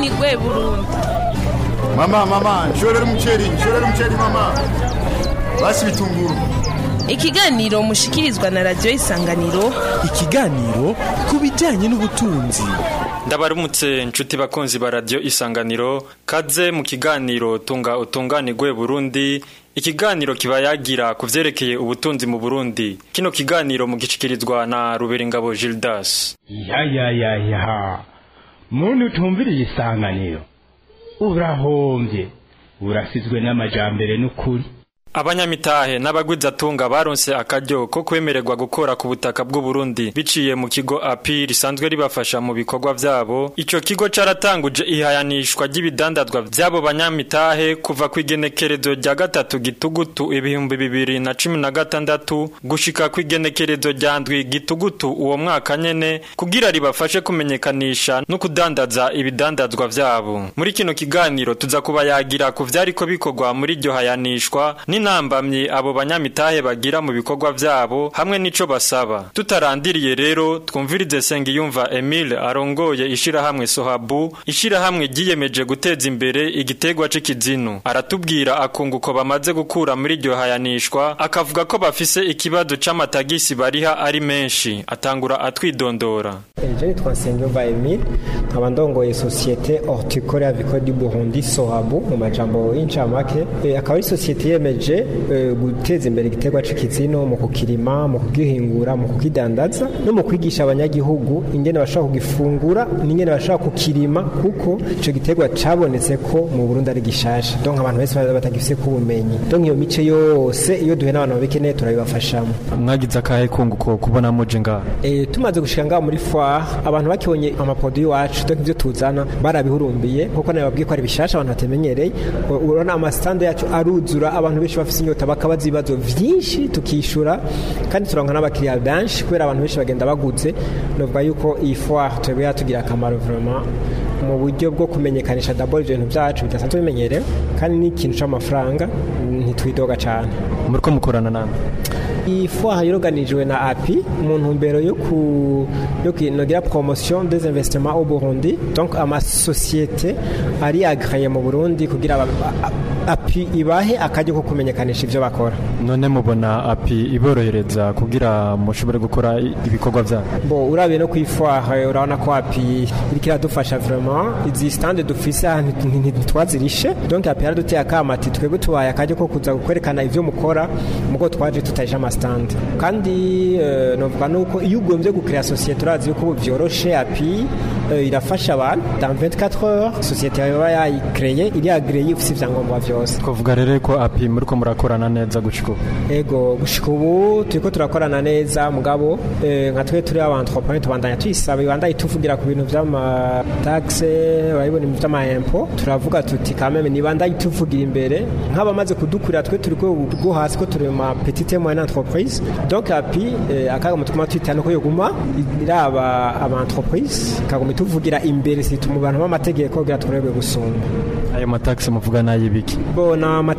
utunganirwe burundu mama mama nshorera umuceri nshorera umuceri mama basi bitunguru ikiganiro mushikirizwa na radiyo isanganiro ikiganiro ku bijyanye n'ubutunzi ndabaramutse nshuti bakunzi ba radiyo isanganiro kaze mu kiganiro tunga utunganirwe burundi ikiganiro kiba yagira ku vyerekeye ubutunzi mu burundi kino kiganiro mugishikirizwa na ruberingabo gildas ya ya ya ya muntu utumviriye isanganiro urahombye urasizwe n'amajambere n'ukuri abanyamitahe n'abagwizatunga baronse akaryo ko kwemererwa gukora ku butaka bw'u Burundi biciye mu kigo API risanzwe ribafasha mu bikorwa vyabo ico kigo caratanguje ihayanishwa ry'ibidandazwa vy'abo banyamitahe kuva ku igenekerezo rya gatatu gitugutu ibihumbi bibiri na cumi na gatandatu gushika ku igenekerezo rya ndwi gitugutu uwo mwaka nyene kugira ribafashe kumenyekanisha no kudandaza ibidandazwa vyabo muri kino kiganiro tuza kubayagira ku vyariko bikorwa muri iryo hayanishwa ni n'intambamyi abo banyamitahe bagira mu bikorwa vyabo hamwe n'ico basaba tutarandiriye rero twumvirize Sengiyumva Emile arongoye ishirahamwe Sohabu ishirahamwe ryiyemeje guteza imbere igitegwa c'ikizinu aratubwira akunguko bamaze gukura muri iryo hayanishwa akavuga ko bafise ikibazo c'amatagisi bariha ari menshi atangura atwidondora Je nitwa Nsengiyumva Emile nkaba ndongoye sosiyete horticole avicole du Burundi Sohabu mu majambo y'incamake e, akaba ari sosiyete yemeje guteza imbere igiterwa c'ikizino mu kukirima mu kugihingura mu kukidandaza no mu kwigisha abanyagihugu ingene bashobora kugifungura n'ingene bashobora kukirima kuko ico giterwa cabonetse ko mu Burundi ari gishasha donc abantu bese batagifise ku bumenyi donc iyo mice yose iyo duhe n'abantu babikeneye turabibafashamo mwagize akahe kunguko kubona muje ngaha e, tumaze gushika ngaha muri foire abantu bakibonye amaproduit wacu donc ivyo tuzana barabihurumbiye kuko nayo babwiye ko ari bishasha abantu batamenyereye urabona amasitande yacu aruzura abantu benshi bafite inyota bakabaza ibibazo byinshi tukishura kandi turanka n'abakiriya benshi kubera abantu benshi bagenda baguze novuga yuko iyi foire twebwe yatugira akamaro vraiment mu buryo bwo kumenyekanisha d'abord ibintu byacu bidasanzwe bimenyerewe kandi n'ikintu c'amafaranga ntitwidoga cyane muriko mukorana nande iyi foire yoroganijwe na API mu ntumbero yo ku yo kwinogira promotion des investissements au Burundi donc amasosiyete ari agréé mu Burundi kugira API ibahe akajya ko kumenyekanisha ivyo bakora none mubona API iborohereza kugira mushobore gukora ibikorwa vyabo bo urabiye no kwifoire urabona ko API iriko iradufasha vraiment izi stand dufise ntitwazirishe donc API yaraduteye akamati twebwe tubaye akajya ko kuza kwerekana ivyo mukora mugo twaje tutaje stand kandi uh, novuga nuko iyo ugombye gukrea societe urazi yuko ubu vyoroshe api uh, irafasha abantu dans 24 heures societe yaba yayikreye iri agreye ufise ivyangombwa vyose twavuga rero ko api muriko murakorana neza gushika ubu ego gushika ubu turiko turakorana neza mugabo nka twe turi abantrepreneur tubandanya tuyisaba ibandanye tuvugira ku bintu vy'amataxe urabibona ibintu vy'amahempo turavuga tuti kameme nibandanye tuvugira imbere nk'abamaze kudukurira twe turi rwo hasi ko turi ma petite moyenne entreprise donc api eh, akaga mutuma twitana ko yoguma iraba aba entreprise kaguma ituvugira imbere situma abantu b'amategeko kugira turebwe gusumba ayo mataxe muvuga nayibiki bon na ma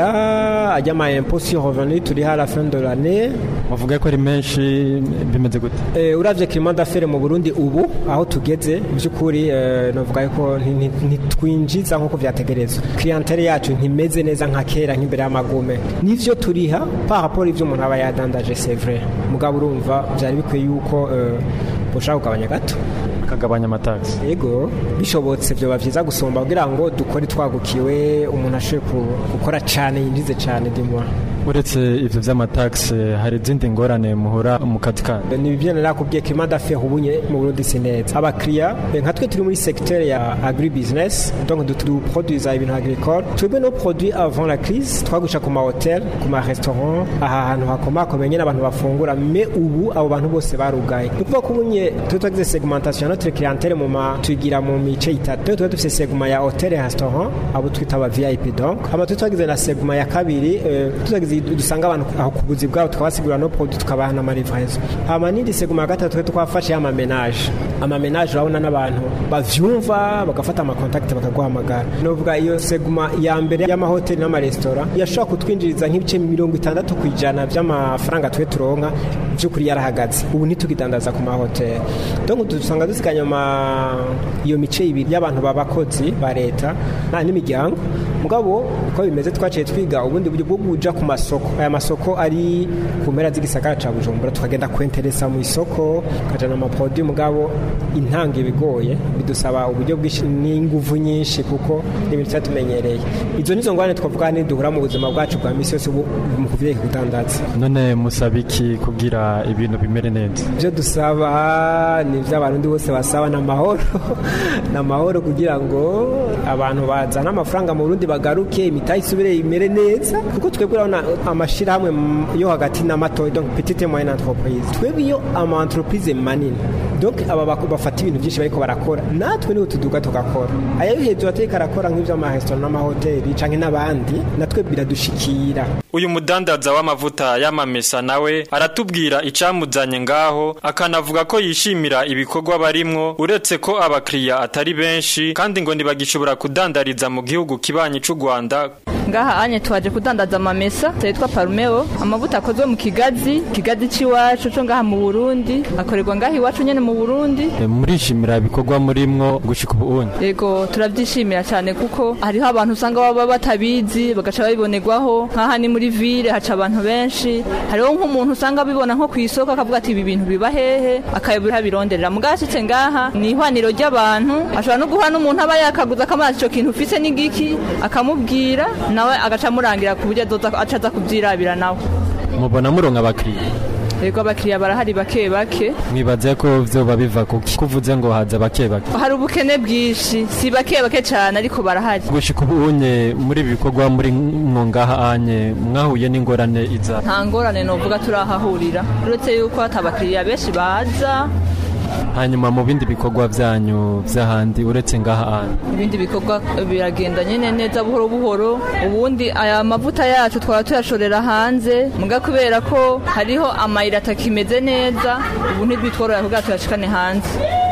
TVA ajya ma impôt sur revenu turi à la fin de l'année muvuga ko ari menshi bimeze gute eh, uravye climat d'affaires mu Burundi ubu aho tugeze byukuri eh, navuga ko ntitwinjiza nkuko vyategerezwa clientele yacu ntimeze neza nka kera nk'imbere y'amagume nivyo turiha par rapport ivyo umuntu aba yadandaje c'est vrai mugabo urumva byari bikwiye yuko ushaka kugabanya gato akagabanya amataxi yego bishobotse byoba byiza gusumba kugira ngo dukore twagukiwe umuntu ashoboye gukora cyane yinjize cyane dimwa uretse ivyo vy'amataxe hari izindi ngorane muhora mu kazi kanyu ni ibyo narakubwiye ko imanda fe ubunye mu Burundi si neza abakiriya nka twe turi muri secteur ya agri business donc du produits ibintu agricole twebwe no produit avant la crise twagusha ku ma hotel ku ma restaurant aha hantu hakomakomeye nyine abantu bafungura me ubu abo bantu bose barugaye ni ukuvuga ko ubunye twe twagize segmentation notre clientèle mu ma tugira mu mice itatu twe dufise segment ya hotel et restaurant abo twita aba VIP donc ama twe twagize na segment ya kabiri tutagize dusanga abantu aho ku buzi bwabo tukabasigurira no produit tukabaha n'amarivrezo hama n'indi segment ya gatatu twe twafashe amamenage amamenage urabona n'abantu bavyumva bagafata amakontakiti bakaguhamagara novuga iyo segment ya mbere y'amahoteli n'amaresitora yashobora kutwinjiriza nk'ibice mirongo itandatu ku ijana by'amafaranga twe turonka by'ukuri yarahagaze ubu ntitukidandaza ku mahoteli donc dusanga dusiganye ama iyo mice ibiri y'abantu b'abakozi ba leta nta n'imiryango mugabo uko bimeze twaciye twiga ubundi buryo bwo kuja ku masoko aya masoko ari ku mpera z'igisagara ca bujumbura tukagenda kwenteresa mu isoko tukajana amaproduit mugabo intanga ibigoye bidusaba uburyo bwinshi n'inguvu nyinshi kuko n'ibintu tutatumenyereye izo nizo ngorane twavuga ni duhura mu buzima bwacu bwa misi yose ubu mu kuvyeyi kudandaza none musaba iki kugira ibintu bimere neza ibyo dusaba ni iby'abarundi bose basaba ni amahoro ni amahoro kugira ngo abantu bazane amafaranga mu burundi bagaruke imitahe isubire imere neza kuko twebwe urabona amashyirahamwe yo hagati n'amato donc petite moyenne entreprise twebwe iyo ama entreprise manini donc aba bako- bafata ibintu byinshi bariko barakora natwe niho tuduga tugakora aya yo hejuru atariko arakora nk'ivy'amaresitora n'amahoteli canke n'abandi natwe biradushikira uyu mudandaza w'amavuta y'amamesa nawe aratubwira icamuzanye ngaho akanavuga ko yishimira ibikorwa barimwo uretse ko abakiriya atari benshi kandi ngo ntibagishobora kudandariza mu gihugu kibanyi c'u Rwanda ngaha anye twaje kudandaza amamesa yitwa parumeo amavuta akozwe mu kigazi kigazi c'iwacu co ngaha mu burundi akorerwa ngaha iwacu nyene mu burundi murishimira ibikorwa murimwo gushika ubu yego turabyishimira cyane kuko hariho abantu usanga baba batabizi bagaca babibonerwaho nk'aha ni muri ville haca abantu benshi hariho nk'umuntu usanga abibona nko ku isoko akavuga ati ibi bintu biba hehe akayobora bironderera mugashitse ngaha ni ihwaniro ry'abantu ashobora no guhura n'umuntu aba yakaguza akamazi ico kintu ufise n'igiki akamubwira nawe agaca amurangira ku buryo azoza aca aza kuvyirabira nawe mubona muronka abakiriya yego abakiriya barahari bake bake mwibaze ko vyoba biva kuki kuvuze ngo haza bake bake hari ubukene bwinshi si bake bake cyane ariko barahari gushika ubu unye muri ibi bikorwa muri mwo ngaha anye mwahuye n'ingorane iza nta ngorane novuga turahahurira uretse yuko hata abakiriya benshi baza hanyuma mu bindi bikorwa vyanyu vy'ahandi uretse ngaha anye ibindi bikorwa biragenda nyine neza buhoro buhoro ubundi aya mavuta yacu twaba tuyashorera hanze muga kubera ko hariho amayira atakimeze neza ubu ntibitworohera kugira tuyashikane hanze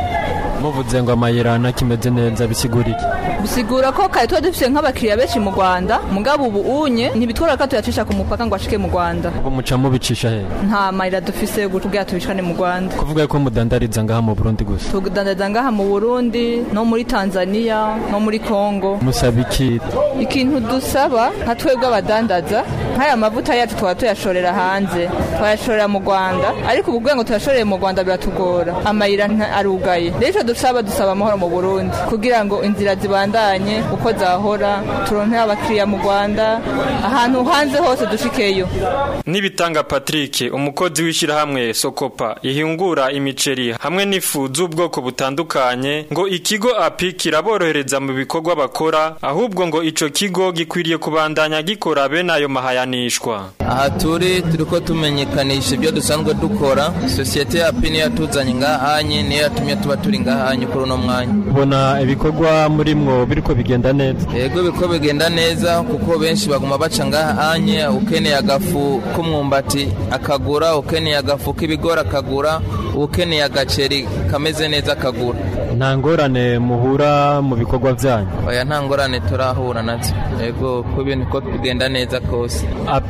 muvuze ngo amayira nakimeze neza bisigura iki bisigura ko kare tuba dufise nk'abakiriya benshi mu rwanda mugabo ubu unye ntibitworohera ko tuyacisha ku mupaka ngo ashike mu rwanda ubu muca mubicisha he nta mayira dufise yo kugira tubishikane mu rwanda kuvuga ko mudandariza ngaha mu Burundi gusa tudandaza ngaha mu burundi no muri tanzania no muri kongo musaba iki ikintu dusaba nka twebwe abadandaza nk'aya mavuta yacu twaba tuyashorera hanze twayashorera mu rwanda ariko ubu kugira ngo tuyashorere mu rwanda biratugora amayira nta- arugaye rero icyo dusaba dusaba amahoro mu burundi kugira ngo inzira zibandanye uko zahora turonke abakiriya mu rwanda ahantu hanze hose dushikeyo Nibitanga Patrick umukozi w'ishirahamwe Sokopa ihingura imiceri hamwe n'ifu z'ubwoko butandukanye ngo ikigo API kiraborohereza mu bikorwa bakora ahubwo ngo ico kigo gikwiriye kubandanya gikora bene ayo mahayanishwa aha turi turiko tumenyekanisha ibyo dusanzwe dukora sosiyete ya pini yatuzanye ngahanye niyo yatumye tuba turi ngahanye kuri uno mwanya ubona ibikorwa murimwo biriko bigenda neza yego biko bigenda neza kuko benshi baguma baca ngahanye ukeneye agafu k'umwumbati akagura ukeneye agafu k'ibigori akagura ukeneye agaceri kameze neza akagura nta ngorane muhura mu bikorwa vyanyu oya nta ngorane turahura nazo yego ko ibintu ko bigenda neza kose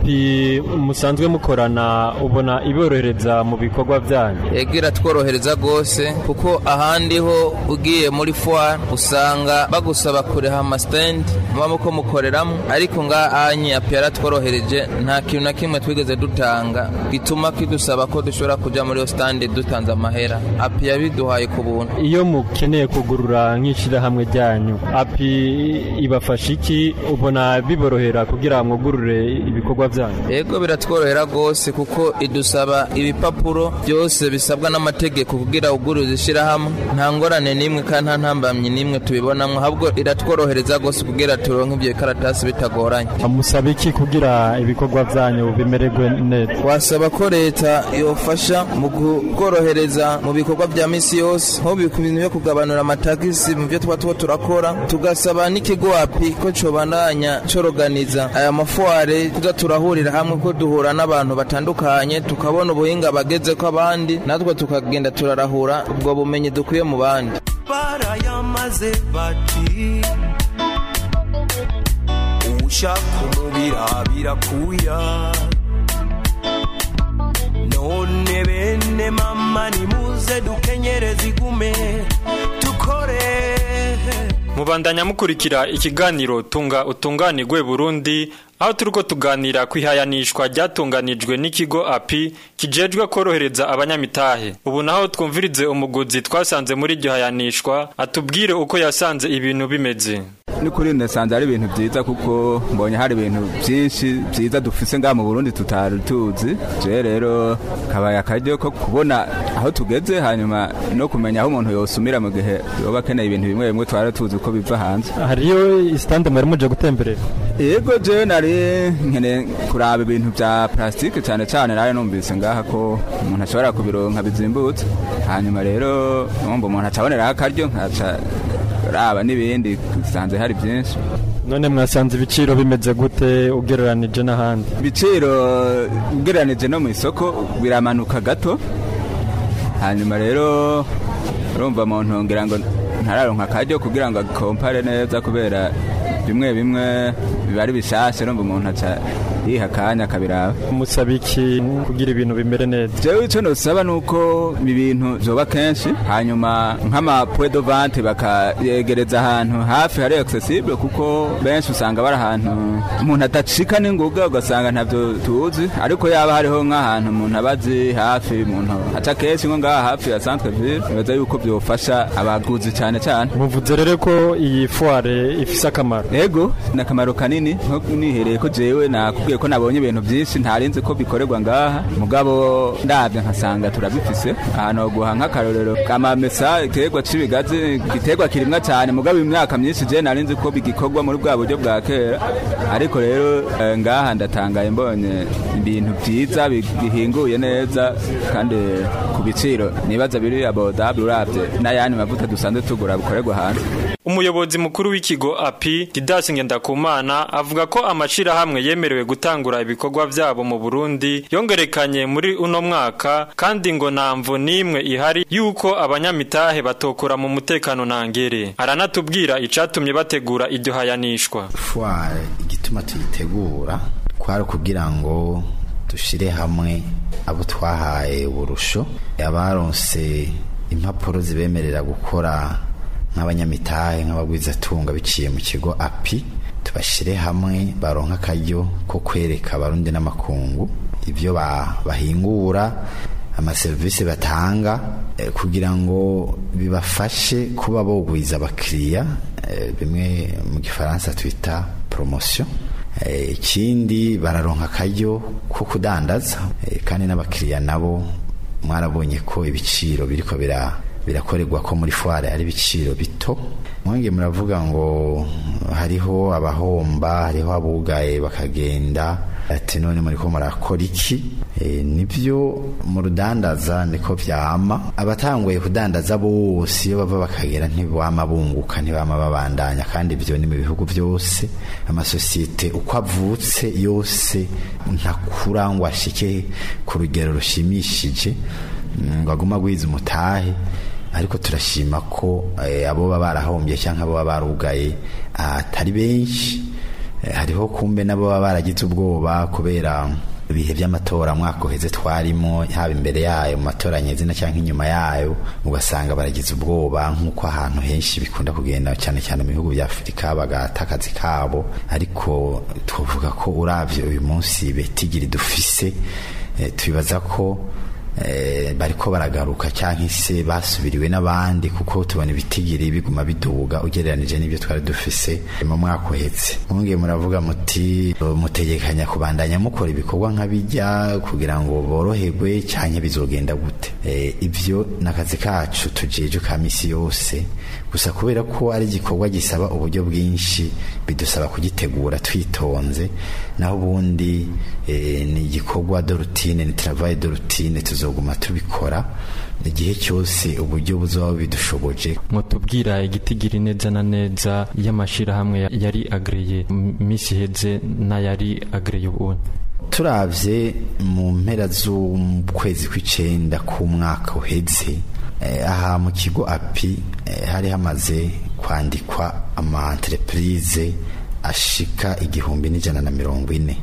API musanzwe mukorana ubona iborohereza mu bikorwa vyanyu yego iratworohereza rwose kuko ahandi ho ugiye muri foire usanga bagusaba kureha amasitendi muba muko mukoreramo ariko ngaha anye api yaratworohereje nta kintu na kimwe twigeze dutanga gituma kidusaba ko dushobora kujya muri iyo sitandi dutanze amahera api yabiduhaye ku buntu iyo mukeneye kugurura nk'ishirahamwe ryanyu API ibafasha iki ubona biborohera kugira mwugurure ibikorwa vyanyu yego biratworohera rwose kuko idusaba ibipapuro byose bisabwa n'amategeko kugira ugurize ishyirahamwe nta ngorane n'imwe kandi nta ntambamyi n'imwe tubibonamo ahubwo iratworohereza rwose kugira turonke ibyo bikaratasi bitagoranye musaba iki kugira ibikorwa vyanyu bimererwe neza wasaba ko leta yofasha mu kukorohereza mu bikorwa bya misi yose nko ku bintu byo kugabanura amatagisi mu byo tuba tuba turakora tugasaba n'ikigo api ko cobandanya coroganiza aya mafuare kuza turahurira hamwe ko duhura n'abantu batandukanye tukabona ubuhinga bageze ko abandi natwe tukagenda turarahura ubwo bumenyi dukwiye mu bandi barayamaze bati ushaka umubira birakuya none none bene mama nimuze dukenyereze igume dukore mubandanya mukurikira ikiganiro tunga utunganirwe Burundi aho turiko tuganira ku ihayanishwa ryatunganijwe n'ikigo api kijejwe korohereza abanyamitahe ubu naho twumvirize umuguzi twasanze muri iryo hayanishwa atubwire uko yasanze ibintu bimeze n'ukuri ndasanze ari ibintu byiza kuko mbonye hari ibintu byinshi byiza dufise ngaha mu Burundi tutari tuzi je rero kabaye akaryo ko kubona aho tugeze hanyuma no kumenya aho umuntu yosumira mu gihe yoba akeneye ibintu bimwe bimwe twari tuzi uko biva hanze hariyo isitande mwari muje gutemberera yego je nari nkene kuraba ibintu bya plastique cyane cyane nari numvise ngaha ko umuntu ashobora kubironka bizimbutse hanyuma rero numva umuntu acaboneraho akaryo nkaca raba n'ibindi dusanze hari byinshi none mwasanze ibiciro bimeze gute ugereranije n'ahandi ibiciro ugereranije no mu isoko biramanuka gato hanyuma rero urumva mu ntungira ngo ntararonka akaryo kugira ngo akompare neza kubera bimwe bimwe biba ari bishashe urumva umuntu aca yiha akanya akabiraba musaba iki kugira ibintu bimere neza jewe icyo nosaba ni uko ibi bintu vyoba kenshi hanyuma nk'amapwe de vente bakayegereza ahantu hafi hari accessible kuko benshi usanga bari ahantu umuntu adacika n'inguga ugasanga ntavyo tuzi ariko yaba hariho nk'ahantu umuntu abazi hafi umuntu aca kenshi nko ngaha hafi ya centre ville nibaza yuko vyofasha abaguzi cane cane muvuze rero ko iyi foire ifise akamaro yego ni akamaro kanini nko nihereye ko jewe nakubwiye ko nabonye ibintu byinshi ntarinzi ko bikorerwa ngaha mugabo ndabyo nkasanga turabifise ahantu guha nk'akarorero kamamesa igiterwa c'ibigazi igiterwa kirimwa cyane mugabo imyaka myinshi je narinzi ko bigikorwa muri bwa buryo bwa kera ariko rero eh, ngaha ndatangaye mbonye ibintu byiza bihinguye neza kandi ku biciro nibaza biri abodable uravye n'ayandi mavuta dusanzwe tugura bikorerwa hanze umuyobozi mukuru w'ikigo api didasi ngendakumana avuga ko amashirahamwe yemerewe gutangura ibikorwa vyabo mu burundi yongerekanye muri uno mwaka kandi ngo nta mvo n'imwe ihari yuko abanyamitahe batokora mu mutekano ntangere aranatubwira icatumye bategura iryo hayanishwa fware igituma tuyitegura kwari kugira ngo dushire hamwe abo twahaye uburusho abaronse impapuro zibemerera gukora nk'abanyamitahe nk'abagwizatunga biciye mu kigo api tubashyire hamwe baronka akaryo ko kwereka abarundi n'amakungu ibyo bahingura amaserivisi batanga kugira ngo bibafashe kuba bogwiza abakiriya bimwe mu gifaransa twita poromosiyo ikindi bararonka akaryo ko kudandaza kandi n'abakiriya nabo mwarabonye ko ibiciro biriko bira birakorerwa ko muri foire ari ibiciro bito mwenge muravuga ngo hariho abahomba hariho abugaye bakagenda ati none muri ko murakora iki e, nibyo mu rudandaza niko vyama abatanguye kudandaza bose iyo bava bakagera ntibama bunguka ntibama babandanya kandi ibyo ni mu bihugu byose amasosiyete uko avutse yose ntakura ngo ashike ku rugero rushimishije ngo aguma agwiza umutahe ariko turashima ko abo baba barahombye cyangwa abo baba barugaye atari benshi hariho kumbe nabo baba baragize ubwoba kubera ibihe by'amatora mwaka uheze twarimo haba imbere yayo mu matora nyezina cyangwa inyuma yayo ugasanga baragize ubwoba nk'uko ahantu henshi bikunda kugenda cyane cyane mu bihugu bya afurika bagata akazi kabo ariko twavuga ko urabye uyu munsi betigiri dufise tubibaza ko bariko baragaruka cyangwa se basubiriwe n'abandi kuko tubona ibitigiri biguma biduga ugereranije n'ibyo twari dufise mu mwaka uhetse mwongeye muravuga muti mutegekanya kubandanya mukora ibikorwa nk'abijya kugira ngo boroherwe cyangwa bizogenda gute ibyo ni akazi kacu tujeje ka misi yose gusa kubera ko ari igikorwa gisaba uburyo bwinshi bidusaba kugitegura twitonze naho ubundi ni igikorwa de rutine ni travail de rutine tuzoguma tubikora igihe cyose uburyo buzaba bidushoboje mutubwira igitigiri neza na neza y'amashirahamwe yari agreye misi heze n'ayari agreye ubundi turavye mu mpera z'ukwezi kw'icenda k'umwaka uheze aha mu kigo api hari hamaze kwandikwa ama entreprise ashika igihumbi n'ijana na mirongo ine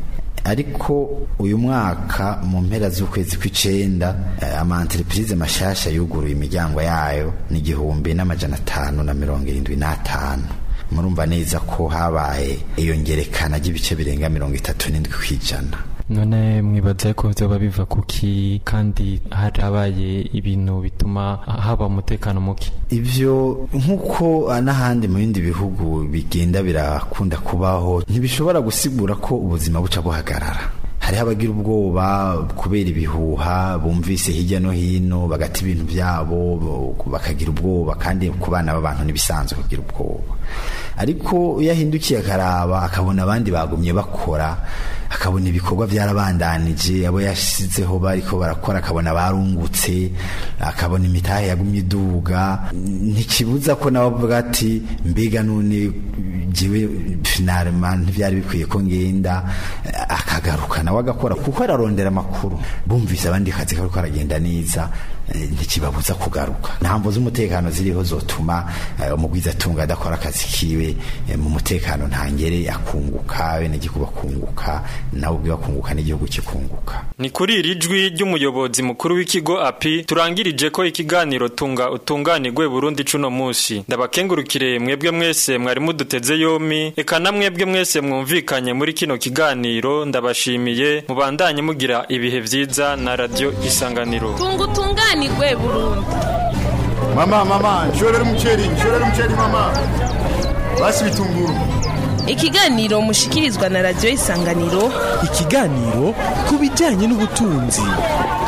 ariko uyu mwaka mu mpera z'ukwezi kw'icenda eh, ama entreprise mashasha yuguruye imiryango yayo ni igihumbi n'amajana atanu na mirongo irindwi n'atanu murumva neza ko habaye iyongerekana ry'ibice birenga mirongo itatu n'indwi kw'ijana none mwibaza ko vyoba biva kuki kandi harabaye ibintu bituma haba umutekano muke ivyo nk'uko n'ahandi mu bindi bihugu bigenda birakunda kubaho ntibishobora gusigura ko ubuzima buca buhagarara hariho abagira ubwoba kubera ibihuha bumvise hirya no hino bagata ibintu byabo bakagira ubwoba kandi ku bana b'abantu ntibisanzwe kugira ubwoba ariko iyo ahindukiye akaraba akabona abandi bagumye bakora akabona ibikorwa byarabandanije abo yashyizeho bariko barakora akabona barungutse akabona imitahe yagumye iduga ntikibuza ko nawe avuga ati mbega none jiwe finalema ntibyari bikwiye ko ngenda akagaruka nawe agakora kuko ararondera amakuru bumvise abandi kazi kariko karagenda neza ntikibabuza kugaruka ntambo z'umutekano ziriho zotuma umugwiza atunga adakora akazi kiwe mu mutekano ntangere akunguka bene gihugu bakunguka nawe ubwe bakunguka n'igihugu kikunguka ni kuri iri jwi ry'umuyobozi mukuru w'ikigo api turangirije ko ikiganiro tunga utunganirwe Burundi cuno musi ndabakengurukire mwebwe mwese mwari muduteze yomi eka na mwebwe mwese mwumvikanye muri kino kiganiro ndabashimiye mubandanye mugira ibihe vyiza na radio isanganiro tunga utunganirwe Burundi mama mama nshorera umuceri nshorera umuceri mama basi bitunguru ikiganiro mushikirizwa na radio isanganiro ikiganiro ku bijyanye n'ubutunzi